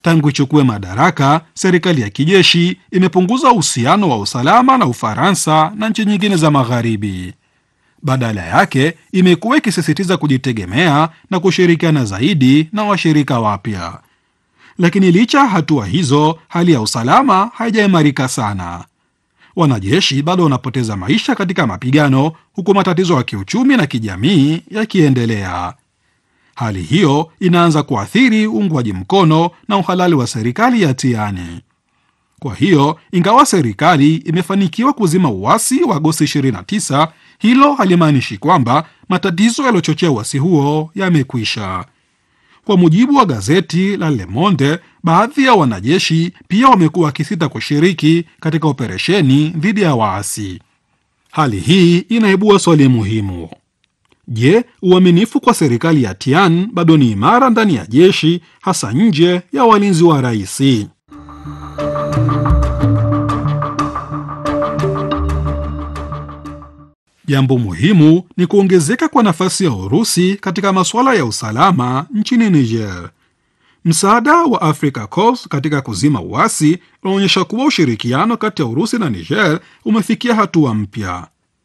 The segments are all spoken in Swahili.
Tangu ichukue madaraka, serikali ya kijeshi imepunguza uhusiano wa usalama na Ufaransa na nchi nyingine za Magharibi. Badala yake, imekuwa ikisisitiza kujitegemea na kushirikiana zaidi na washirika wapya. Lakini licha ya hatua hizo, hali ya usalama haijaimarika sana. Wanajeshi bado wanapoteza maisha katika mapigano, huku matatizo ya kiuchumi na kijamii yakiendelea. Hali hiyo inaanza kuathiri uungwaji mkono na uhalali wa serikali ya Tiani. Kwa hiyo, ingawa serikali imefanikiwa kuzima uasi wa Agosti 29, hilo halimaanishi kwamba matatizo yaliyochochea uasi huo yamekwisha. Kwa mujibu wa gazeti la Le Monde, baadhi ya wanajeshi pia wamekuwa wakisita kushiriki katika operesheni dhidi ya waasi. Hali hii inaibua swali muhimu. Je, uaminifu kwa serikali ya Tian bado ni imara ndani ya jeshi, hasa nje ya walinzi wa rais? Jambo muhimu ni kuongezeka kwa nafasi ya Urusi katika masuala ya usalama nchini Niger. Msaada wa Africa Corps katika kuzima uasi unaonyesha kuwa ushirikiano kati ya Urusi na Niger umefikia hatua mpya.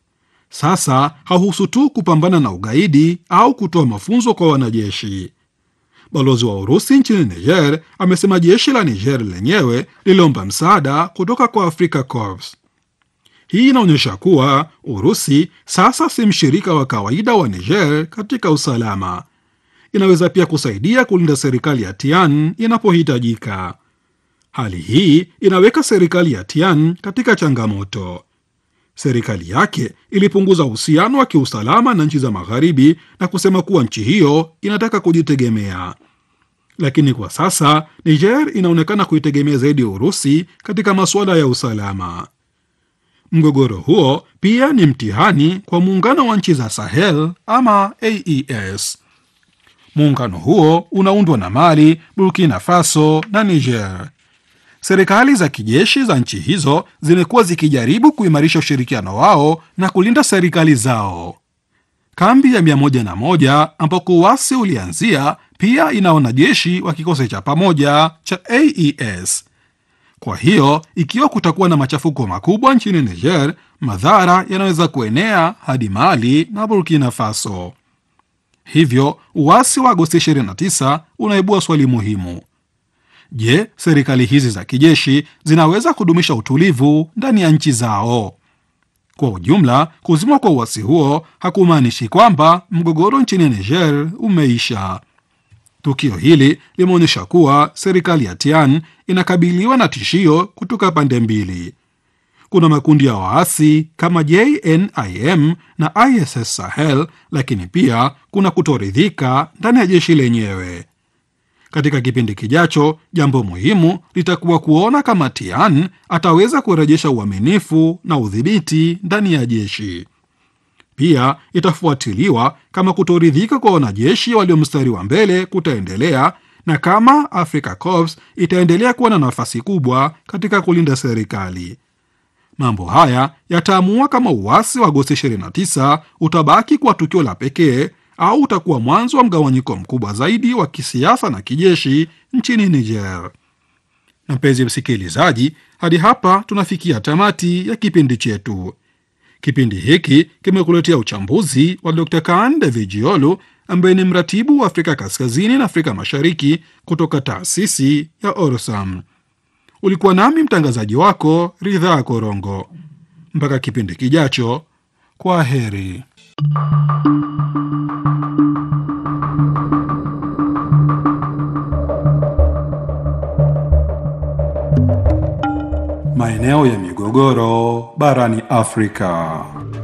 Sasa hauhusu tu kupambana na ugaidi au kutoa mafunzo kwa wanajeshi. Balozi wa Urusi nchini Niger amesema jeshi la Niger lenyewe liliomba msaada kutoka kwa Africa Corps. Hii inaonyesha kuwa Urusi sasa si mshirika wa kawaida wa Niger katika usalama. Inaweza pia kusaidia kulinda serikali ya Tian inapohitajika. Hali hii inaweka serikali ya Tian katika changamoto. Serikali yake ilipunguza uhusiano wa kiusalama na nchi za Magharibi na kusema kuwa nchi hiyo inataka kujitegemea. Lakini kwa sasa Niger inaonekana kuitegemea zaidi Urusi katika masuala ya usalama. Mgogoro huo pia ni mtihani kwa muungano wa nchi za Sahel ama AES. Muungano huo unaundwa na Mali, Burkina Faso na Niger. Serikali za kijeshi za nchi hizo zimekuwa zikijaribu kuimarisha ushirikiano wao na kulinda serikali zao. Kambi ya 101 ambako uasi ulianzia pia ina wanajeshi wa kikosi cha pamoja cha AES. Kwa hiyo ikiwa kutakuwa na machafuko makubwa nchini Niger, madhara yanaweza kuenea hadi Mali na Burkina Faso. Hivyo uasi wa Agosti 29 unaibua swali muhimu: je, serikali hizi za kijeshi zinaweza kudumisha utulivu ndani ya nchi zao? Kwa ujumla, kuzimwa kwa uasi huo hakumaanishi kwamba mgogoro nchini Niger umeisha. Tukio hili limeonyesha kuwa serikali ya Tian inakabiliwa na tishio kutoka pande mbili. Kuna makundi ya waasi kama JNIM na ISS Sahel, lakini pia kuna kutoridhika ndani ya jeshi lenyewe. Katika kipindi kijacho, jambo muhimu litakuwa kuona kama Tian ataweza kurejesha uaminifu na udhibiti ndani ya jeshi. Pia itafuatiliwa kama kutoridhika kwa wanajeshi walio mstari wa mbele kutaendelea na kama Africa Corps itaendelea kuwa na nafasi kubwa katika kulinda serikali. Mambo haya yataamua kama uasi wa Agosti 29 utabaki kuwa tukio la pekee au utakuwa mwanzo wa mgawanyiko mkubwa zaidi wa kisiasa na kijeshi nchini Niger. Na mpenzi msikilizaji, hadi hapa tunafikia tamati ya kipindi chetu. Kipindi hiki kimekuletea uchambuzi wa Dr. Kaan Davijiolu ambaye ni mratibu wa Afrika Kaskazini na Afrika Mashariki kutoka taasisi ya Orsam. Ulikuwa nami mtangazaji wako Ridhaa Korongo. Mpaka kipindi kijacho, kwa heri. Maeneo ya migogoro barani Afrika.